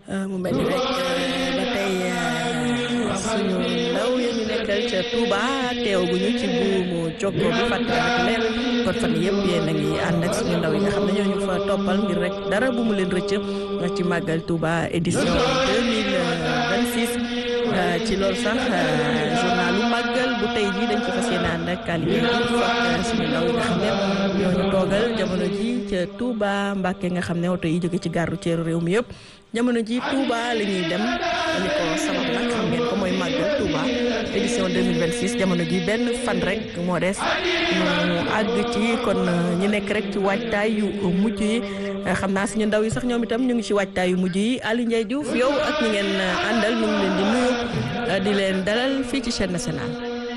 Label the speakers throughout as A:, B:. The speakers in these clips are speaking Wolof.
A: mu mel ni rek ba tey suñu ndaw yi ñu nekkal ca Touba teewaguñu ci buumu jokkoo bi fàttali leen kon fan yëpp yéen a ngi ànd ak suñu ndaw yi nga xam ne ñoo ñu fa toppal ngir rek dara bu mu leen rëcc ci màggal Touba édition 2026 ci loolu sax journalu màggal bu tey jii dañ ci fas yéene ànd ak Aliou Diouf ak suñu ndaw yi nga xam ne ñoo ñu toogal jamono ji ca Touba Mbàkke nga xam ne oto yi jóge ci gare routière réew mi yëpp jamono ji Touba la ñuy dem li ko sabab nag xam ngeen ko mooy màggal Touba édition 2026 jamono ji benn fan rek moo des ñu àgg ci kon ñu nekk rek ci waajtaay yu mujj yi xam naa suñu ndaw yi sax ñoom itam ñu ngi ci waajtaay yu mujj yi Aliou Ndiaye Diouf yow ak ñi ngeen àndal ñu ngi leen di nuyu di leen dalal fii ci chaîne nationale.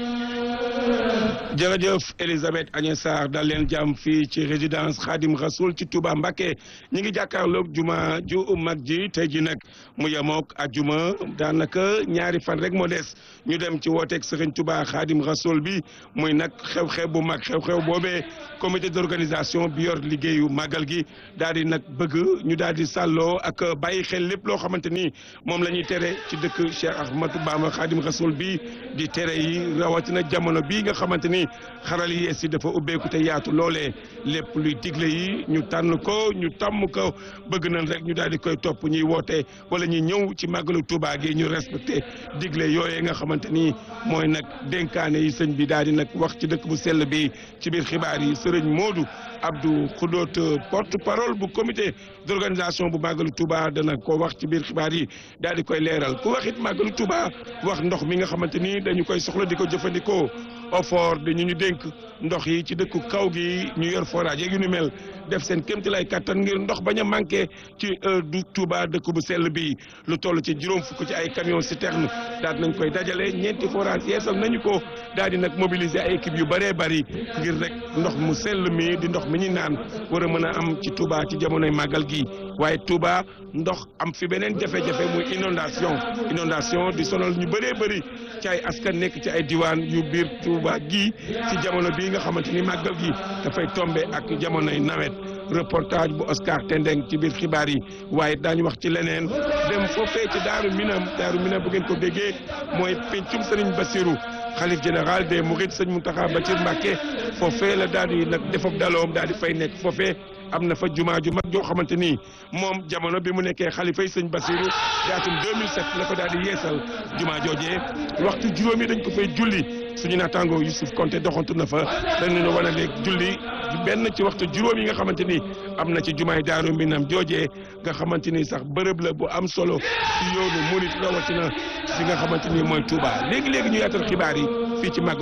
B: jërëjëf Elisabeth Agnès Sarr dal leen jàmm fii ci résidence Khadim Rasoul ci Touba Mbacké ñi ngi jàkkaarloog juma ju mag ji tey ji nag mu yemook ak juma daanaka ñaari fan rek moo des ñu dem ci wooteeg Serigne Touba Khadim Rasoul bi muy nag xew-xew bu mag xew-xew boobee comité d'organisation bi yor liggéeyu màggal gi daal di nag bëgg ñu daal di sàlloo ak bàyyi xel lépp loo xamante ni moom la ñuy tere ci dëkk Cheikh Ahmadou Bamba Khadim Rasoul bi di tere yi rawatina jamono bii nga xamante ni xaral yi yees yi dafa ubbeeku te yaatu loolee lépp luy digle yi ñu tànn ko ñu tàmm ko bëgg nañ rek ñu daal di koy topp ñuy woote wala ñuy ñëw ci màggalu Touba gi ñu respecté digle yooyee nga xamante ni mooy nag dénkaane yi sëñ bi daal di nag wax ci dëkk bu sell bi ci biir xibaar yi sëriñ Modou Abdou Khoudot porte parole bu comité d'organisation bu màggalu Touba dana ko wax ci biir xibaar yi daal di koy leeral ku wax it màggalu Touba wax ndox mi nga xamante ni dañu koy soxla di ko jëfandikoo OFOR dañu ñu dénk ndox yi ci dëkku kaw gi ñu yor forage yeeg yu ni mel def seen kéemtalaay kattan ngir ndox bañ a manqué ci du Touba dëkk bu sell bi lu toll ci juróom fukk ci ay camion citerne daal nañ koy dajale ñeenti forage yeesal nañu ko daal di nag mobiliser ay équipe yu bëree bëri ngir rek ndox mu sell mi di ndox mi ñuy naan war a mën a am ci Touba ci jamonoy màggal gi waaye Touba ndox am fi beneen jafe-jafe muy inondation inondation di sonal ñu bëree bëri ci ay askan nekk ci ay diwaan yu biir Touba gi ci jamono bii nga xamante ni màggal gi dafay tombe ak jamonoy nawet reportage bu Oscar Tendeng ci biir xibaar yi waaye daañu wax ci leneen dem foofee ci Daaru Minam Daaru Minam bu ngeen ko déggee mooy pencum Sëriñ Bassirou xalif général des Mourides sëñ Mountakha Bassirou Mbacké foofee la daal di nag defob daloom daal di fay nekk foofee am na fa jumaa ju mag joo xamante ni moom jamono bi mu nekkee xalifay sëñ Bassirou jaatum 2007 la ko daal di yeesal jumaa joojee waxtu juróomi dañ ko fay julli suñu naataango Youssouf Konté doxantu na fa dañu ne wane léeg julli benn ci waxtu juróom yi nga xamante ni am na ci jumaay Daaru Minam joojee nga xamante ni sax bërëb la bu am solo ci yoonu murit rawatina fi nga xamante ni mooy Touba léegi léegi ñu yaatal xibaar yi fii ci màgg